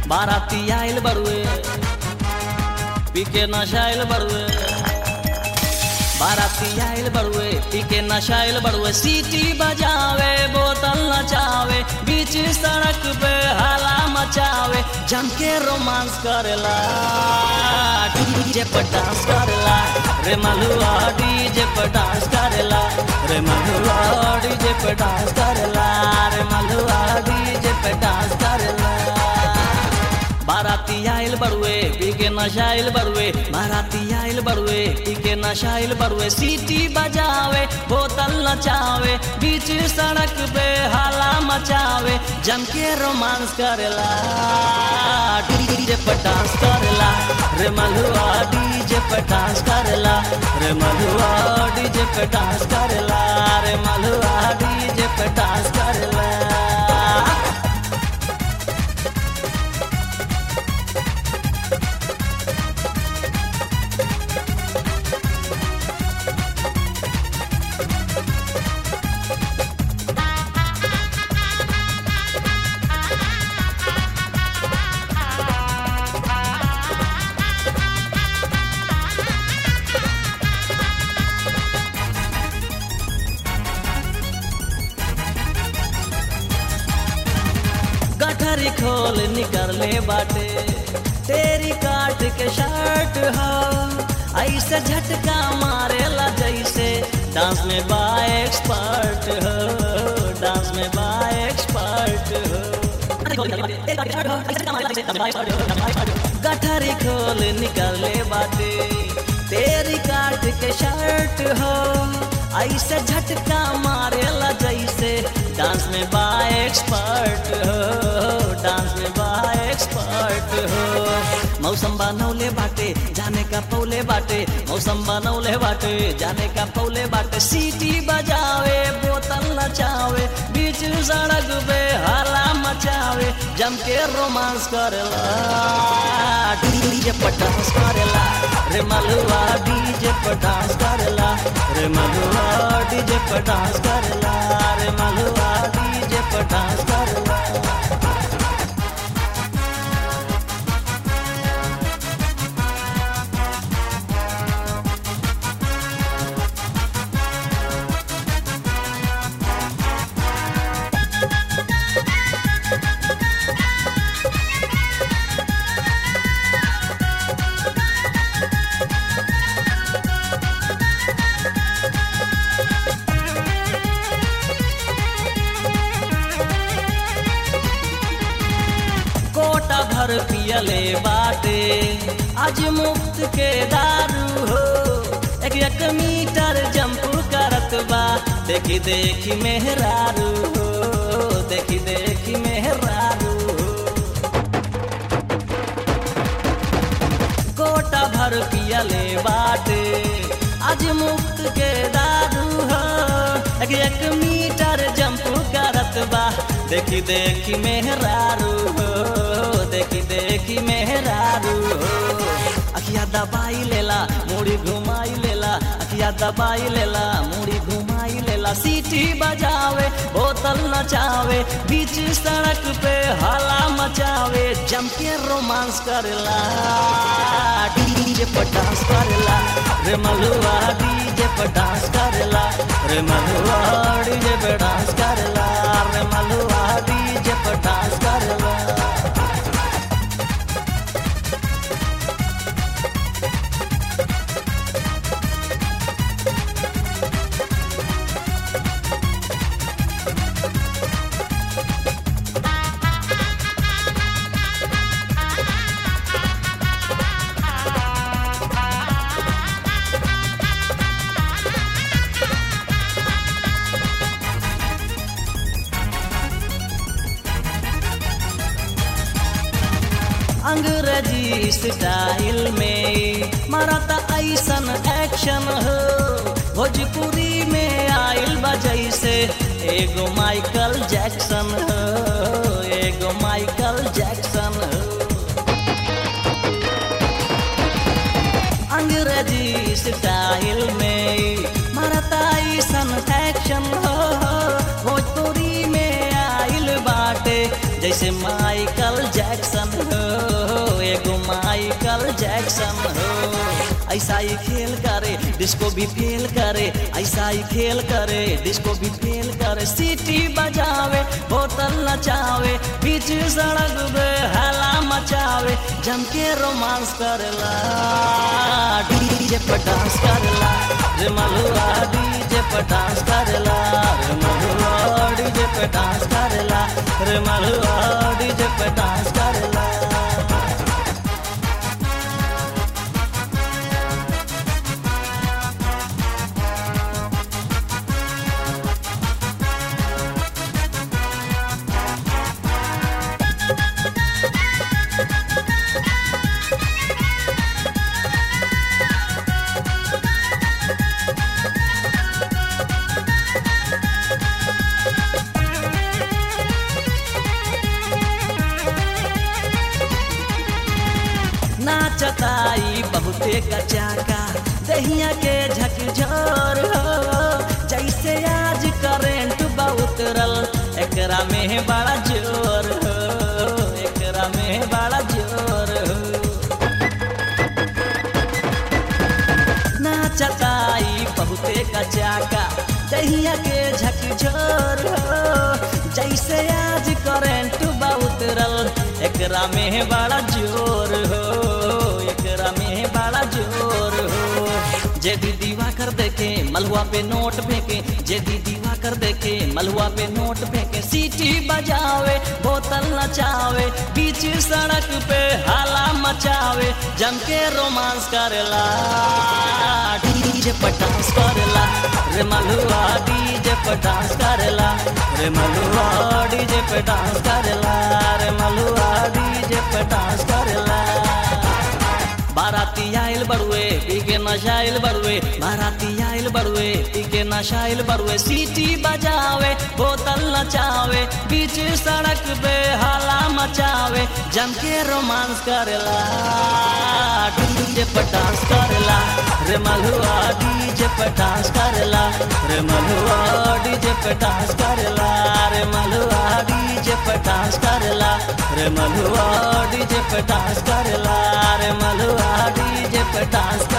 बाराती आइल बड़ुए पीके नशाइल बड़ुए बाराती आइल बड़ुए पीके नशाइल बड़ुए सीटी बजावे बोतल नचावे बीच सड़क पे हाला मचावे जम के रोमांस करेला डीजे पर डांस करेला रे मलुआ डीजे पर डांस करेला रे मलुआ डीजे पर डांस करेला रे मलुआ डीजे पर डांस करेला बाराती आइल बड़ुए पीके नशाइल बड़ुए बाराती आइल बड़ुए पीके नशाइल बड़ुए सीटी बजावे बोतल नचावे बीच सड़क पे हाला मचावे जम के रोमांस करेला डीजे पर डांस करेला रे मलुआ डीजे पर डांस करेला रे मलुआ डीजे पर डांस करेला रे मलुआ डीजे पर डांस करेला गठरी खोल निकलने बाटे तेरी काट के शर्ट हो ऐसे झटका मारेला जैसे डांस में बा एक्सपर्ट हो डांस में बा एक्सपर्ट हो गठरी खोल निकलने बाटे तेरी काट के शर्ट हो ऐसे झटका मारेला जैसे डांस में बा एक्सपर्ट हो डांस में बा एक्सपर्ट हो मौसम बनौले बाटे जाने का पौले बाटे मौसम बनौले बाटे जाने का पौले बाटे सीटी बजावे बोतल नचावे बीच सड़क पे हाला मचावे जम के रोमांस करेला डीजे पर डांस करेला रे मलुआ डीजे पर डांस करेला रे मलुआ डीजे पर डांस करेला रे मलुआ डीजे पर डांस करेला कोटा भर पियले बाटे आज मुफ्त के दारू हो एक एक मीटर जंप करत बा देखी देखी मेहरारू हो देखी देखी मेहरारू हो कोटा भर पियले बाटे आज मुफ्त के दारू हो एक एक मीटर जंप करत बा देखी देखी मेहरारू हो देखी देखी मेहरारू हो अखिया दबाई लेला मुड़ी घुमाई लेला अखिया दबाई लेला मुड़ी घुमाई लेला सीटी बजावे बोतल नचावे बीच सड़क पे हाला मचावे जम के रोमांस करेला डीजे पर डांस करेला रे मलुआ डीजे पर डांस करेला रे मलुआ डीजे पर डांस करेला रे मलुआ डीजे पर डांस करेला अंग्रेजी स्टाइल में मारता ऐसन एक्शन हो भोजपुरी में आइल बजै से एगो माइकल जैक्सन हो एगो माइकल जैक्सन हो अंग्रेजी स्टाइल में मारता ऐसन एक्शन हो भोजपुरी में आइल बाटे जैसे माइकल जैक्सन हो जैक्सन हो ऐसा ही खेल करे डिस्को भी फेल करे ऐसा ही खेल करे डिस्को भी फेल करे सीटी बजावे बोतल नचावे बीच सड़क पे हला मचावे जम के रोमांस करला डीजे पर डांस करला रे मलुआ डीजे पर डांस करला रे मलुआ डीजे पर डांस करला रे मलुआ डीजे पर डांस करला नाचताई बहुते कचाका दहिया के झकझोर हो जैसे आज करेंट बहुत रल एकरा में बड़ा जोर हो एकरा में बड़ा जोर हो नाचताई बहुते कचाका दहिया के झकझोर हो जैसे आज करेंट बहुत रल एकरा में बड़ा जोर हो एकरा में बड़ा जोर हो जे भी दीवा कर देखे मलुआ पे नोट फेंके जे भी दीवा कर देखे मलुआ पे नोट फेंके सीटी बजावे बोतल नचावे बीच सड़क पे हाला मचावे जम के रोमांस करेला डीजे पर डांस करेला रे मलुआ डीजे पर डांस करेला रे मलुआ डीजे पर डांस करेला रे मलुआ डीजे पर डांस करेला बाराती आइल बड़ुए पीके नशाइल बड़ुए बाराती आइल बड़ुए पीके नशाइल बड़ुए सीटी बजावे बोतल नचावे बीच सड़क पे हाला मचावे जम के रोमांस करेला डीजे पर डांस करेला रे मलुआ डीजे पर डांस करेला रे मलुआ डीजे पर डांस करेला रे मलुआ डीजे पर डांस करेला रे मलुआ डीजे पर डांस करेला रे मलुआ डीजे पर डांस